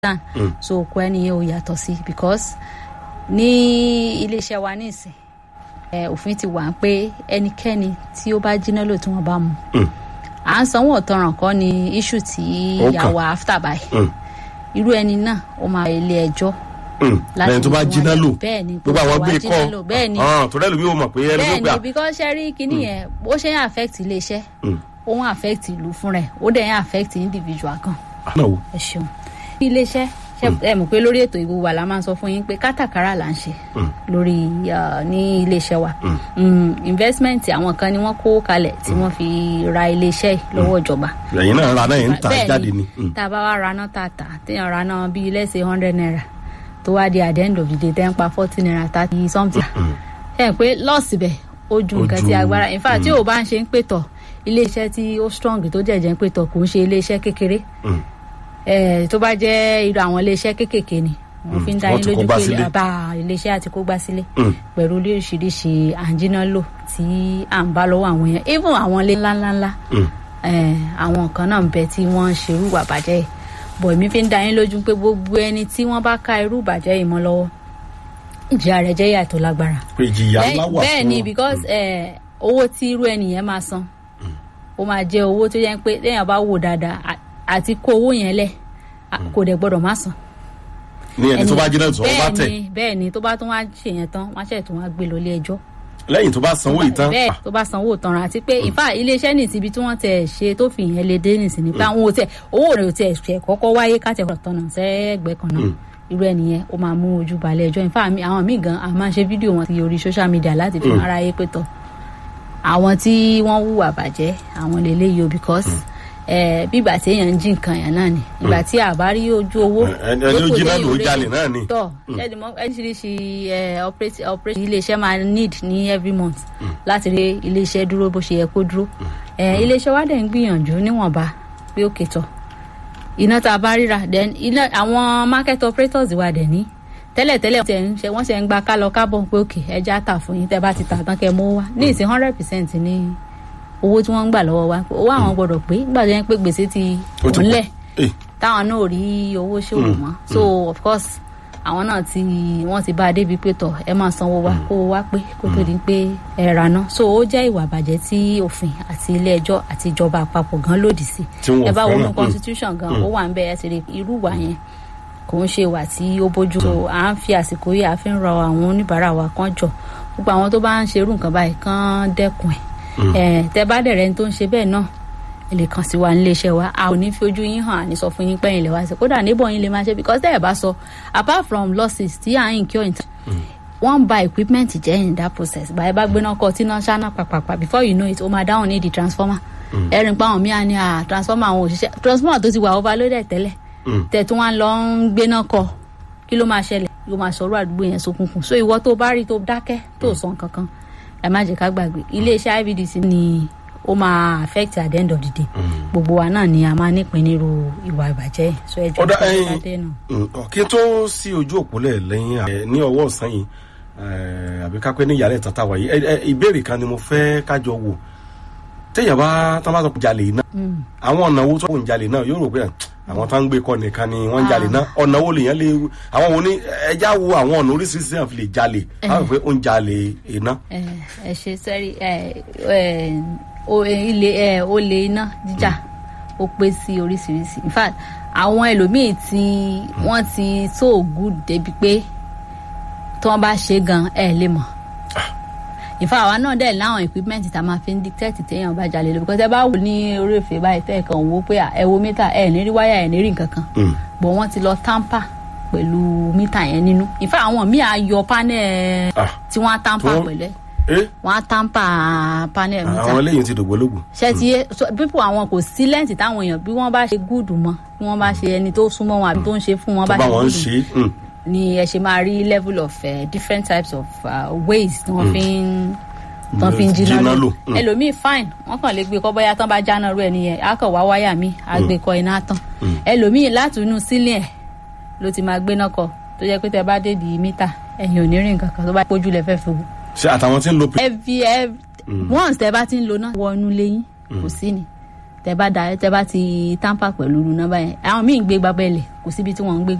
understand Mm. so òkú ẹni yẹn ò yàtọ̀ sí because ní iléeṣẹ́ wa nísìn ẹ òfin ti wà pé ẹnikẹ́ni tí ó bá jiná lò tí wọ́n bá mú Mm. à ń sanwó ọ̀tọ̀ràn kọ́ ni issue tí Ó yà kàn. wá after by Mm. irú ẹni náà ó máa ilé ẹjọ́ Mm. láti lẹ́yìn tó bá fi wọ́n jiná lẹ̀. lò bẹ́ẹ̀ ni gbogbo àwọn tó bá gbé jiná lò, kọ́ bẹ́ẹ̀ ni Ah, torí ẹlòmíì ó mọ̀ pé ẹni tó gbà bẹ́ẹ̀ ni because ṣe rí kinní yẹn bó ṣe ń affect iléeṣẹ́ Mm. ó ń affect ìlú fúnra ẹ̀ ó dẹ̀ ń affect individual kan náà wò. ẹ ṣeun ní iléeṣẹ́ ṣe ẹ mọ̀ pé lórí ètò ìwò wa la máa ń sọ fún yín pé kátàkárà là ń ṣe Mm. lórí ah, ní iléeṣẹ́ wa Mm. Mm, investment àwọn kan ni wọ́n kó kalẹ̀ tí wọ́n fi ra iléeṣẹ́ yìí lọ́wọ́ ìjọba ẹ̀yin náà ra náà yẹn ń ta Bẹ́ẹ̀ jáde ni. Mm. tá a bá wá raná tààtà téèyàn raná bíi lẹ́sẹ̀ hundred naira tó wá di at the end of the day tẹ́ ń pa forty naira thirty something Mm. ẹ ẹ pé lọ́ọ̀sì bẹ̀ ó ju Ó nǹkan ju- tí agbára in fact tí ò bá ń ṣe ń pètọ̀ iléeṣẹ́ tí ó strong tó jẹ̀jẹ̀ ń pètọ̀ kò ń ṣe iléeṣẹ́ kékeré Mm. ẹ tó bá jẹ́ irú àwọn iléeṣẹ́ kéékèèké ni wọ́n fi ń dá wọ́n yín ti kó lójú gbá pé sílé. àbá iléeṣẹ́ àti kó gbá sílé Mm. pẹ̀lú oríṣiríṣi àǹjínà lò tí à ń bá lọ́wọ́ àwọn yẹn even àwọn ilé ńláńláńlá Mm. eh, àwọn kan náà ń bẹ tí wọ́n ń ṣerú ìwà bàjẹ́ yìí bọ̀ èmi fi ń dá yín lójú pé gbogbo ẹni tí wọ́n bá ká irú ìbàjẹ́ yìí mọ́ lọ́wọ́ ìjìyà rẹ̀ jẹ́ ìyà tó lágbára pé ìjìyà ńlá wà fún bẹ́ẹ̀ ni because eh, owó tí irú ẹni yẹn máa san ó máa jẹ́ owó tó yẹ pé téèyàn bá wò dáadáa à- àti kó owó yẹn lẹ̀ à- kò dẹ̀ gbọ́dọ̀ má san ní ẹni tó bá jiná tó bá bẹ́ẹ̀ tẹ̀ ni bẹ́ẹ̀ ni tó bá tún wá ṣe yẹn tán wọ́n á ṣẹ̀ tún wá gbé lọ ilé ẹjọ́ lẹ́yìn tó bá sanwó ìtàn bẹ́ẹ̀ tó bá sanwó tanran àti pé ìfà iléeṣẹ́ nìsí ibi tí wọ́n tẹ̀ ṣe tó fi yẹn lè dé nìsí ni pé àwọn ò tẹ̀ owó rẹ̀ ò tẹ̀ ṣẹ̀ kọ́kọ́ wáyé káàtẹ̀ tọ̀nà sẹ́gbẹ̀ẹ́ kan náà irú ẹnìyẹn ó máa mú ojú balẹ̀ ẹjọ́ ìfà mi àwọn míì gan a máa ń ṣe fídíò wọn sí orí social media láti fi hàn aráyé pé tọ̀ àwọn tí wọ́n hùwà bàjẹ́ àwọn lélẹ́yìí o because eh, bí ìgbà tí èèyàn ń jí nǹkan yẹn náà ni ìgbà tí àbá rí ojú owó ẹni ẹni ó lóko jiná téèyàn lò ó rí jalè náà ni. tọ ẹni mọ oríṣiríṣi ẹ operate operate iléeṣẹ́ máa need ní every month láti rí iléeṣẹ́ dúró bó ṣe yẹ kó dúró ẹ iléeṣẹ́ wa dẹ̀ ń gbìyànjú níwọ̀nba pé ó kẹtọ̀ iná tá a bá ríra then iná àwọn market operators wa dẹ̀ ní tẹ́lẹ̀tẹ́lẹ̀ wọ́n ṣe ń ṣe wọ́n ṣe ń gba kálọ kábọ̀ pé òkè ẹja tà fún yín tẹ́ bá ti tà tán kẹ́ mú wá ní ìsìn hundred percent ní owó tí wọ́n ń gbà lọ́wọ́ wa owó àwọn gbọ́dọ̀ pé gbà tó yẹn pé gbèsè ti Ó ti kúnlẹ̀ pọ̀. Eh, táwọn náà ò rí owó ṣòwò mọ́ so of course àwọn náà ti wọ́n ti bá a débi pé tọ̀ ẹ máa sanwó wa kó o wá pé kó tó di pé ẹ rà náà so ó jẹ́ ìwà àbàjẹ́ tí òfin àti ilé ẹjọ́ àti ìjọba àpapọ̀ gan lòdì sí Tí wọn ò ẹ bá fẹ́ràn. wọnú Mm. constitution gan ó wà ń bẹ ẹ sì rí irú ìwà yẹn kò ń ṣe ìwà tí ó bójú so à ń fi àsìkò yìí à fi ń rọ àwọn oníbàárà wa kan jọ gbogbo àwọn tó bá ń ṣerú nǹkan báyìí kán dẹ́kun ẹ̀ ẹ̀ tẹ bá dẹ̀rẹ̀ ní tó ń ṣe bẹ́ẹ̀ náà ẹ lè kàn sí wa nílé iṣẹ́ wa a ò ní fi ojú yín hàn àní sọ fún yín pẹ́yìn lè wá sí kódà níbọ̀ yín lè máa ṣe because tẹ́ ẹ̀ bá sọ apart from losses tí à ń incur in wọ́n ń ba equipment jẹ́ in that process báyìí bá gbéná kọ́ tí náà ṣáná pàpàpà before you know it ó máa dáhùn ní di transformer ẹ̀rìn pa àwọn míì ní à transformer àwọn òṣìṣẹ́ transformer tó ti wà overloaded tẹ́lẹ̀ Mm. tẹ̀tún wá lọ ń gbéná kọ kí ló máa ṣẹlẹ̀ yóò máa sọ̀rọ̀ àdúgbò yẹn sókùnkùn so ìwọ tó bá rí tó dákẹ́ tó sọ nǹkan kan ẹ má jẹ́ ká gbàgbé iléeṣẹ́ IVDC ni ó máa affect at the end of the day gbogbo wa náà ni a máa nípìn nírú ìwà ìbàjẹ́ yìí. so ẹ jọ Ọ̀dà, kí ẹ̀yin- ẹ dé náà. Mm, ọ, kí n tó sí ojú òpólẹ̀ lẹ́yìn ẹ, ní ọwọ́ ọ̀sán yìí ẹ, àbí kápẹ́ ní ìyàlẹ̀ tata wáyé ẹ, ẹ, ìbéèrè kan ni mo fẹ́ kájọ wò téèyàn bá tán bá sọ pé jalè náà àwọn ọ̀nà owó tó ń jalè náà yóò rò pé àwọn tó ń gbé kọ́ nìkan ni wọ́n ń jalè náà ọ̀nà wo lèèyàn lè àwọn wo ni ẹja wo àwọn ọ̀nà oríṣiríṣi náà fi lè jalè àwọn pé ó ń jalè iná. ẹ ẹ ṣe sẹ́rí ẹ ẹ o- ẹ, ilé ẹ olè iná jíjà ó pé sí oríṣiríṣi in fact àwọn ẹlòmíì tí wọ́n ti so good débi pé tí wọ́n bá ṣe gan ẹ lè mọ̀ in fact àwa náà dẹ̀ láwọn equipment tá a máa fi ń dictate téèyàn bá jalè lọ because ẹ bá wò ní orí èfè báyìí tẹ́ ẹ̀ kàn wò ó pé à, ẹ wo mítà ẹ ní rí wáyà ẹ ní rí nǹkan kan Mm. bọ̀ wọ́n ti lọ tamper pẹ̀lú mítà yẹn nínú in fact àwọn míì á yọ panel Ah, tí wọ́n á tamper Tí wọ́n- pẹ̀lú ẹ̀ ẹ wọn á tàǹpà panel àwọn mítà eléyìí ti dògbólógbò. ṣé ti yé so people àwọn kò sí lẹ́ǹtì táwọn èèyàn bí wọ́n bá ṣe gúùdù mọ́ bí wọ́n bá ṣe ẹni tó súnmọ́ wọn àbí tó ń ṣe fún wọn tó bá bá ṣe wọn ń gúùdù ṣe mm, ni ẹ ṣe máa rí level of uh, different types of uh, ways tí wọ́n fi ń tán fi ń jiná Jiná lò lò, mm. ẹlòmíì fine wọ́n kàn lè gbé kọ́ bóyá tán bá jáná rú ẹ nìyẹn á kàn wá wáyà míì á gbé kọ iná tán ẹlòmíì láti inú sílẹ̀ ẹ̀ ló ti máa gbéná kọ tó jẹ́ pé tẹ bá dé di mítà ẹ̀yìn ò ní rìn kankan tó bá pójú lẹ fẹ́ fi wò ṣe àtàwọn tí ń lo every every once tẹ bá ti ń lo náà wọ inú lẹ́yìn kò sí ni tẹ bá da tẹ bá ti tamper pẹ̀lú nọ́mbà yẹn àwọn míì ń gbé gbábẹ́lẹ̀ kò síbi tí wọ́n ń gbé